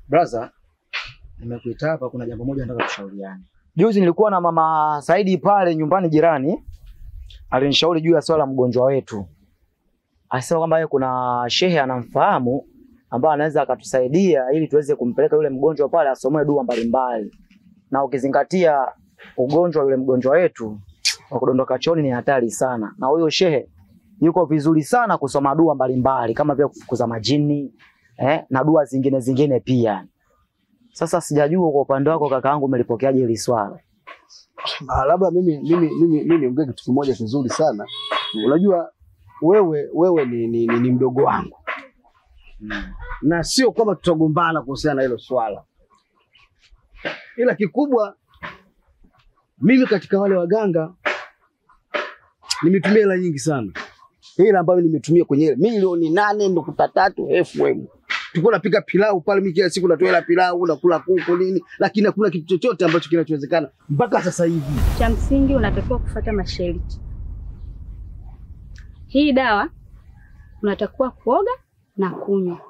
Brother, nimekuita hapa, kuna jambo moja nataka tushauriane. Juzi nilikuwa na mama Saidi pale nyumbani jirani, alinishauri juu ya swala la mgonjwa wetu. Alisema kwamba yeye kuna shehe anamfahamu ambaye anaweza akatusaidia ili tuweze kumpeleka yule mgonjwa pale asomoe dua mbalimbali, na ukizingatia ugonjwa wa yule mgonjwa wetu wa kudondoka chooni ni hatari sana, na huyo shehe yuko vizuri sana kusoma dua mbalimbali kama vile kufukuza majini eh, na dua zingine zingine pia. Sasa sijajua kwa upande wako kakaangu umelipokeaje hili swala? Ah, labda mimi mimi mimi mimi niongee kitu kimoja kizuri sana. Unajua wewe wewe ni, ni, ni, ni mdogo wangu na sio kwamba tutagombana kuhusiana na hilo swala, ila kikubwa mimi katika wale waganga nimetumia hela nyingi sana, hela ambayo nimetumia kwenye ile milioni nane nukta tatu FM. Tulikuwa napika pilau pale, mimi kila siku natoa hela pilau, nakula kuku nini, lakini hakuna kitu chochote ambacho kinachowezekana mpaka sasa hivi. Cha msingi unatakiwa kufuata masharti. Hii dawa unatakiwa kuoga na kunywa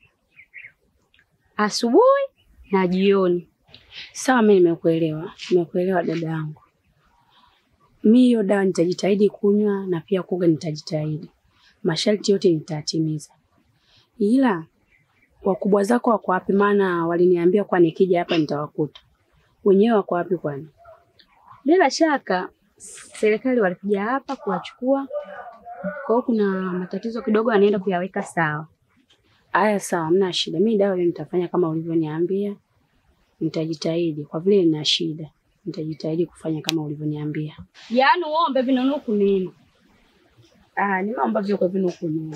asubuhi na jioni. Sawa, mimi nimekuelewa, nimekuelewa dada yangu. Mimi hiyo dawa nitajitahidi kunywa na pia kuoga nitajitahidi, masharti yote nitatimiza, ila wakubwa zako wako wapi? Maana waliniambia kwa nikija hapa nitawakuta. Wenyewe wako wapi kwani? Bila shaka serikali walikuja hapa kuwachukua, kwa hiyo kuna matatizo kidogo, anaenda kuyaweka sawa. Aya, sawa, hamna shida. Mimi dawa hiyo nitafanya kama ulivyoniambia, nitajitahidi. Kwa vile nina shida, nitajitahidi kufanya kama ulivyoniambia. Yaani uombe vinunuku nini? Ah, nimeomba vyo kwa vinu kununua.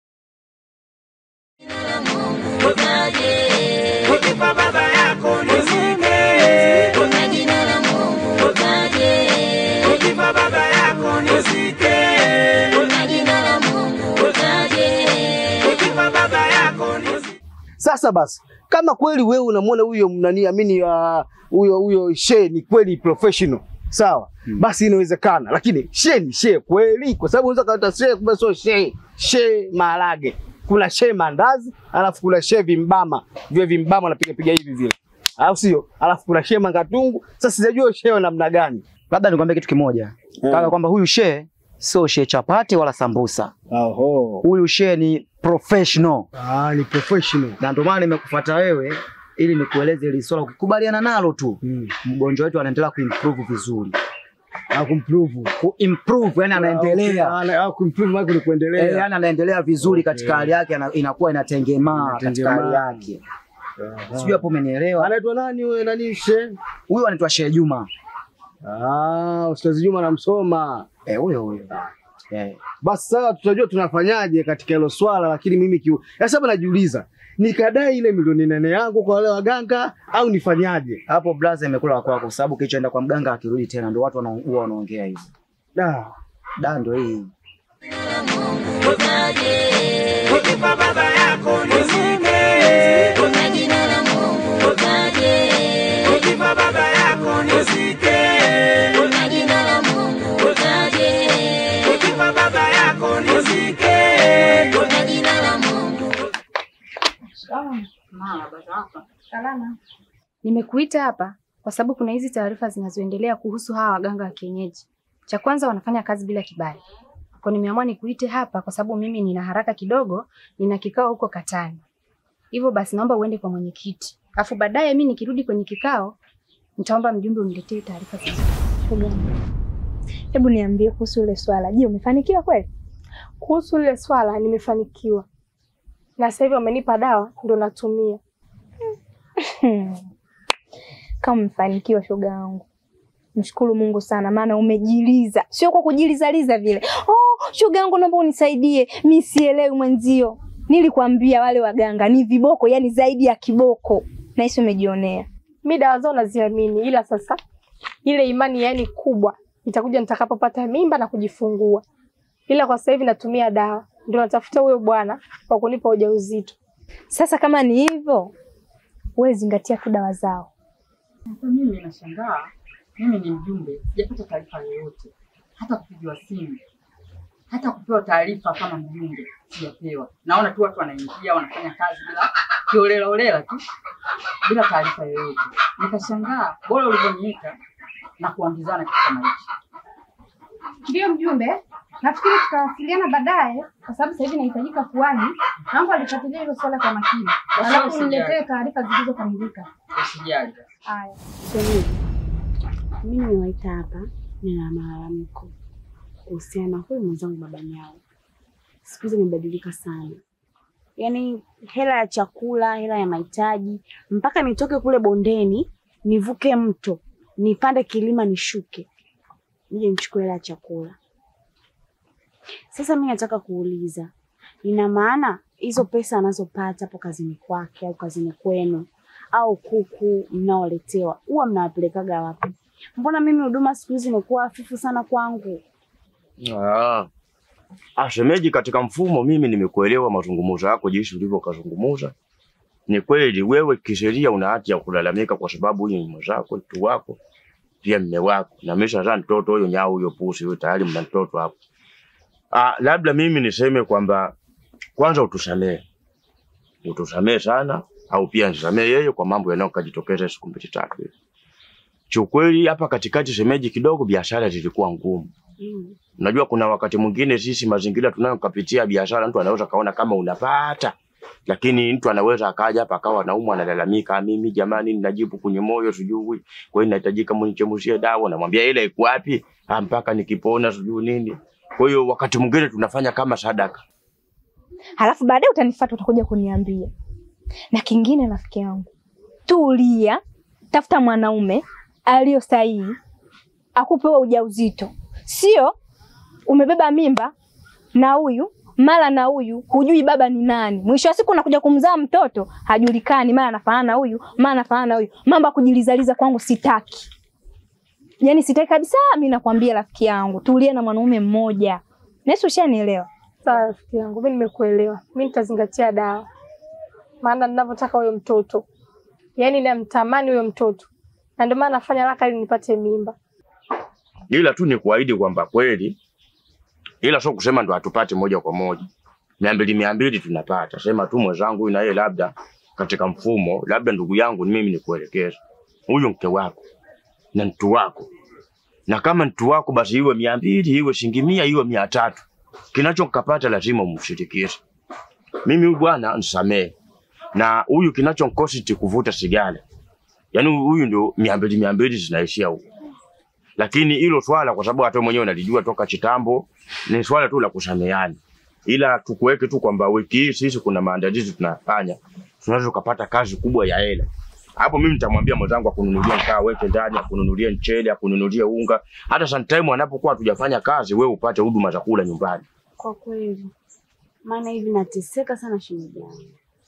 Ukifa baba yako nizike, kwa jina la Mungu utaje. Ukifa baba yako nizike, kwa jina la Mungu utaje. Ukifa baba yako nizike. Sasa basi, kama kweli wewe unamwona huyo mnani amini ah, huyo huyo she ni kweli professional sawa, basi inawezekana, lakini she ni she kweli, kwa sababu unaweza kaita she kumbe sio she. She maharage, kuna she mandazi, alafu kuna she vimbama, vile vimbama unapiga piga hivi vile, alafu sio, alafu kuna she mangatungu. Sasa sijajua she wa namna gani. Labda nikwambie kitu kimoja kaka, kwamba huyu shehe sio shehe chapati wala sambusa. Oho, Huyu shehe ni professional, ah, ni professional. na ndio maana nimekufuata wewe ili nikueleze hili swala. Ukikubaliana nalo tu, Mm. mgonjwa wetu anaendelea kuimprove vizuri, Na kumprove kuimprove yani anaendelea Ah, ah, kumprove maana ni Eh, kuendelea. yani anaendelea vizuri Okay. katika hali yake, ana- inakuwa inatengemaa katika hali Inatengemaa. yake. Sijui hapo umenielewa. Anaitwa nani wewe nani she? Huyu anaitwa Shehe Juma. Ah, Ustazi Juma namsoma. Eh, huyo huyo. Eh. Basi sawa, tutajua tunafanyaje katika hilo swala, lakini mimi kiu... Sasa hapa najiuliza nikadai ile milioni nane yangu kwa wale waganga au nifanyaje? Hapo blaza imekula wa kwako, kwa sababu kilichoenda kwa mganga akirudi tena, ndio watu wana- huwa wanaongea hivyo. Da. Da, ndio hii. Ukifa baba yako nizike, kwa jina la Mungu utaje. Ukifa baba yako nizike, kwa jina la Mungu utaje. Ukifa baba yako nizike, kwa jina la Mungu Salama. Nimekuita hapa kwa sababu kuna hizi taarifa zinazoendelea kuhusu hawa waganga wa kienyeji. Cha kwanza wanafanya kazi bila kibali. Kwa nimeamua nikuite hapa kwa sababu mimi nina haraka kidogo, nina kikao huko Katani. Hivyo basi naomba uende kwa mwenyekiti. Alafu baadaye mimi nikirudi kwenye kikao nitaomba mjumbe uniletee taarifa hizo. Hebu niambie kuhusu ile swala. Je, umefanikiwa kweli? Kuhusu lile swala nimefanikiwa, na sasa hivi wamenipa dawa ndo natumia. Kama umefanikiwa, shoga yangu, mshukuru Mungu sana, maana umejiliza, sio kwa kujilizaliza vile. Oh, shoga yangu, naomba unisaidie, mi sielewi mwenzio. Nilikwambia wale waganga ni viboko, yani zaidi ya kiboko, na hisi umejionea. Mi dawa zao naziamini, ila sasa ile imani yani kubwa itakuja nitakapopata mimba na kujifungua, ila kwa sasa hivi natumia dawa, ndio natafuta huyo bwana wa kunipa ujauzito. Sasa kama ni hivyo, wewe zingatia tu dawa zao. Sasa mimi nashangaa, mimi ni mjumbe, sijapata taarifa yoyote, hata kupigiwa simu, hata kupewa taarifa kama mjumbe sijapewa. Naona tu watu wanaingia wanafanya kazi bila kiolela olela tu bila taarifa yoyote. Nikashangaa bora ulivyoniita na kuambizana kitu kama hichi. Ndiyo mjumbe, nafikiri tutawasiliana baadaye, kwa sababu sasa hivi nahitajika kuwani. Naomba alifuatilia hilo swala kwa makini, alafu usijali. niletee taarifa zilizokamilika. Usijali. Haya. Shemeji, mimi nimewaita hapa, nina malalamiko kuhusiana na huyu mwenzangu baba Nyao. Siku hizi amebadilika sana, yaani hela ya chakula, hela ya mahitaji, mpaka nitoke kule bondeni nivuke mto nipande kilima nishuke nije nichukue hela ya chakula. Sasa mi nataka kuuliza, ina maana hizo pesa anazopata hapo kazini kwake au kazini kwenu au kuku mnaoletewa huwa mnawapelekaga wapi? Mbona mimi huduma siku hizi imekuwa hafifu sana kwangu? Ah. Ah, shemeji, katika mfumo mimi nimekuelewa mazungumzo yako jinsi ulivyokazungumza. Ni kweli wewe kisheria una haki ya kulalamika kwa sababu huyu ni mwenzako, mtu wako, pia mme wako. Na ameshazaa mtoto huyo nyao huyo pusi huyo tayari mna mtoto hapo. Ah, labda mimi niseme kwamba kwanza utusamee. Utusamee sana au pia nisamee yeye kwa mambo yanayokajitokeza siku mbili tatu hivi. Kiukweli hapa katikati shemeji, kidogo biashara zilikuwa ngumu. Mm. Unajua kuna wakati mwingine sisi mazingira tunayokapitia biashara, mtu anaweza kaona kama unapata, lakini mtu anaweza akaja hapa akawa anaumwa, analalamika, mimi jamani, ninajibu kwenye moyo sijui, kwa hiyo inahitajika mnichemushie dawa. Namwambia ile iko wapi? Ah, mpaka nikipona sijui nini. Kwa hiyo wakati mwingine tunafanya kama sadaka. halafu baadaye utanifuata utakuja kuniambia. Na kingine, rafiki yangu, tulia, tafuta mwanaume aliyo sahihi akupe wewe ujauzito, sio umebeba mimba na huyu mara na huyu, hujui baba ni nani. Mwisho wa siku unakuja kumzaa mtoto hajulikani, mara anafanana na huyu, mara anafanana na huyu. Mambo ya kujilizaliza kwangu sitaki, yaani sitaki kabisa. Mi nakwambia rafiki yangu, tulia na mwanaume mmoja. Nesi, ushanielewa? Sawa rafiki yangu, mi nimekuelewa. Mi nitazingatia dawa, maana ninavyotaka huyo mtoto, yaani namtamani huyo mtoto, na ndio maana nafanya haraka ili nipate mimba. ila tu ni kuahidi kwamba kweli, ila sio kusema ndo hatupate moja kwa moja. mia mbili mia mbili tunapata, sema tu mwenzangu huyu na yeye labda katika mfumo, labda ndugu yangu ni mimi nikuelekeza, huyu mke wako na mtu wako, na kama mtu wako basi iwe mia mbili iwe shilingi mia iwe mia tatu kinachokapata lazima umshirikishe. Mimi huyu bwana nisamee, na huyu kinachonkosti kuvuta sigara, yaani huyu ndio mia mbili mia mbili zinaishia huko lakini hilo swala kwa sababu hata wewe mwenyewe unalijua toka kitambo, ni swala tu la kusameheana, ila tukuweke tu kwamba wiki hii sisi kuna maandalizi tunafanya, tunaweza kupata kazi kubwa ya hela. Hapo mimi nitamwambia mwenzangu akununulie mkaa weke ndani, akununulie mchele, akununulie unga, hata sometime anapokuwa hatujafanya kazi, wewe upate huduma za kula nyumbani. Kwa kweli, maana hivi nateseka sana shemeji yangu.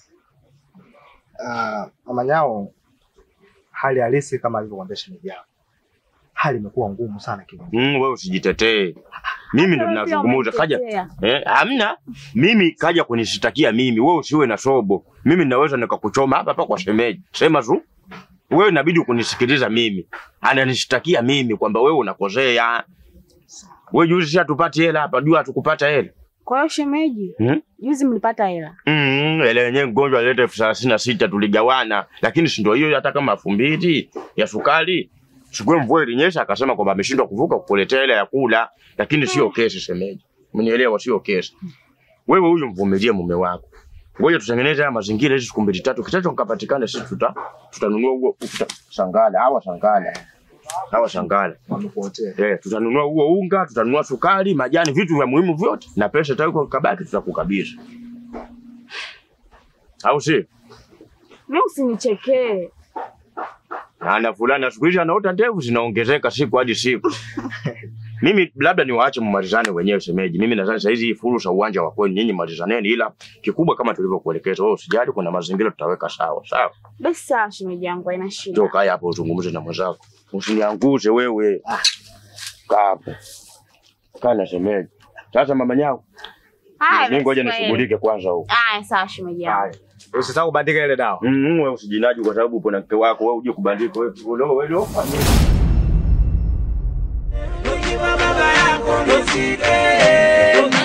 Uh, mama Nyao, hali halisi kama alivyokuambia shemeji yako, hali imekuwa ngumu sana kidogo. Mm, wewe usijitetee. Mimi ndo Wewe pia ninazungumza kaja umenitetea. Eh, hamna. Mimi kaja kunishitakia mimi, wewe usiwe na sobo. Mimi ninaweza nikakuchoma hapa hapa kwa shemeji. Sema tu. Wewe inabidi kunisikiliza mimi. Ananishitakia mimi kwamba wewe unakosea. Wewe juzi si hatupati hela hapa, jua hatukupata hela. Kwa hiyo shemeji, Hmm? juzi mlipata hela. Mm, hela yenyewe mgonjwa alileta elfu thelathini na sita tuligawana, lakini si ndio hiyo hata kama elfu mbili ya sukari. Siku hiyo mvua ilinyesha akasema kwamba ameshindwa kuvuka kukuletea hela ya kula, lakini sio kesi shemeji. Umenielewa, sio kesi. Wewe huyu mvumilie mume wako. Ngoja tutengeneze haya mazingira hizi siku mbili tatu, kitacho kikapatikana sisi tuta tutanunua huo uta, sangala hawa sangala hawa sangala Wamekuotea. eh, tutanunua huo unga, tutanunua sukari, majani, vitu vya muhimu vyote, na pesa itakuwa kabaki, tutakukabidhi, au si? Mimi usinichekee. Na na fulani siku hizi anaota ndevu zinaongezeka siku hadi siku. Mimi labda niwaache mmalizane wenyewe shemeji. Mimi nadhani saa hizi hii fursa uwanja wa kwenu nyinyi malizaneni, ila kikubwa kama tulivyokuelekeza wewe usijali, kuna mazingira tutaweka sawa sawa. Basi sawa shemeji yangu, haina shida. Toka haya hapo uzungumze na mwenzako, usiniangushe wewe. Kaa hapo, kaa na shemeji. Sasa mama nyao, Haya, mimi ngoja basi kwa nishughulike kwanza huko. Haya, sawa shemeji yangu. Usisahau kubandika ile dawa. Mm, wewe usijinaji kwa sababu upo na mke wako, wewe uje kubandika wewe. Wewe wewe Ukiwa baba yako nisike,